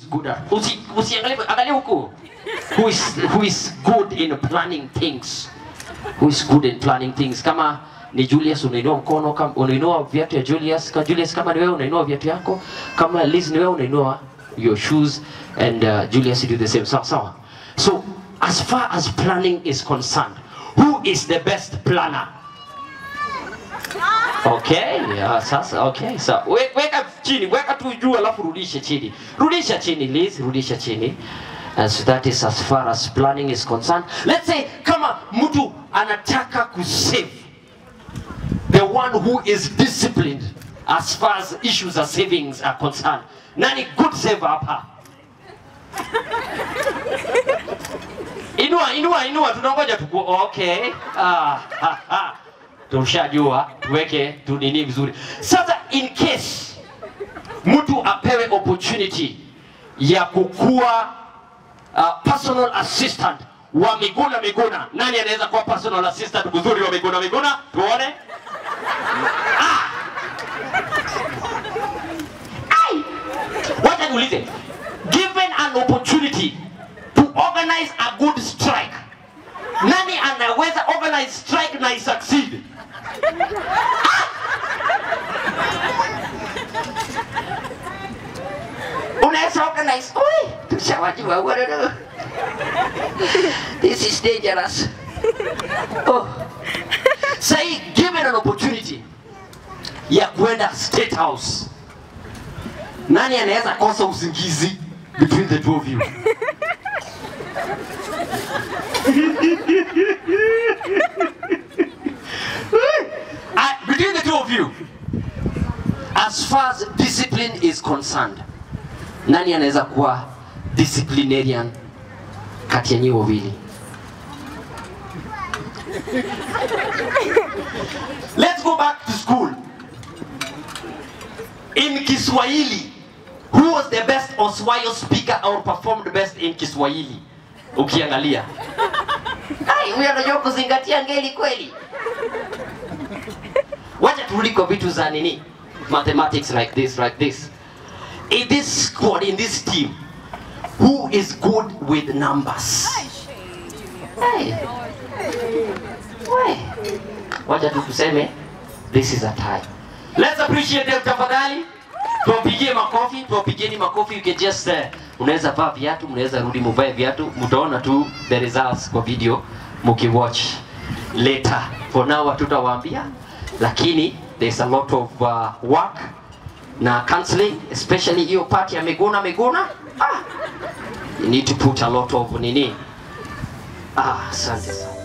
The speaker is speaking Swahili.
good at usi usiangalie angalia huku who is who is good in planning things who is good in planning things kama ni Julius unainua mkono kama unainua viatu ya Julius kama Julius kama ni wewe unainua viatu yako kama Liz ni wewe unainua your shoes and uh, Julius you do the same sawa sawa so as far as planning is concerned who is the best planner Okay, yeah, sasa okay. So we, weka chini, weka tu juu alafu rudishe chini. Rudisha chini Liz, rudisha chini. And so that is as far as planning is concerned. Let's say kama mtu anataka kusave. The one who is disciplined as far as issues of savings are concerned. Nani good saver hapa? Inua, inua, inua, tunangoja tuku. Okay. Ah, ha, ha. Tushajua, tuweke tu nini vizuri. Sasa in case mtu apewe opportunity ya kukuwa uh, personal assistant wa Miguna Miguna, nani anaweza kuwa personal assistant mzuri wa Miguna Miguna? Tuone. Ah! Ai! Wacha niulize, given an opportunity to organize a good strike, nani anaweza organize strike na isucceed? Unaweza organize. Oi, tushawajua bwana. This is dangerous. Oh. Say given an opportunity ya kwenda State House, nani anaweza kosa usingizi between the two of you? Uh, between the two of you, as far as discipline is concerned, nani anaweza kuwa disciplinarian kati ya nyinyi wawili? Let's go back to school. In Kiswahili, who was the best Oswayo speaker or performed best in Kiswahili? Ukiangalia. Ai, huyo anajua kuzingatia ngeli kweli. Wacha turudi kwa vitu za nini? Mathematics like this, like this. In this squad, in this team, who is good with numbers? Hey. We. Wacha tu tuseme this is a tie. Let's appreciate them tafadhali. Tuwapigie makofi, tuwapigieni makofi. You can just uh, unaweza vaa viatu, mnaweza rudi muvae viatu, mtaona tu the results kwa video mkiwatch later. For now hatutawaambia, lakini there's a lot of uh, work na counseling especially hiyo part ya Miguna Miguna. Ah, you need to put a lot of nini. Ah, asante sana.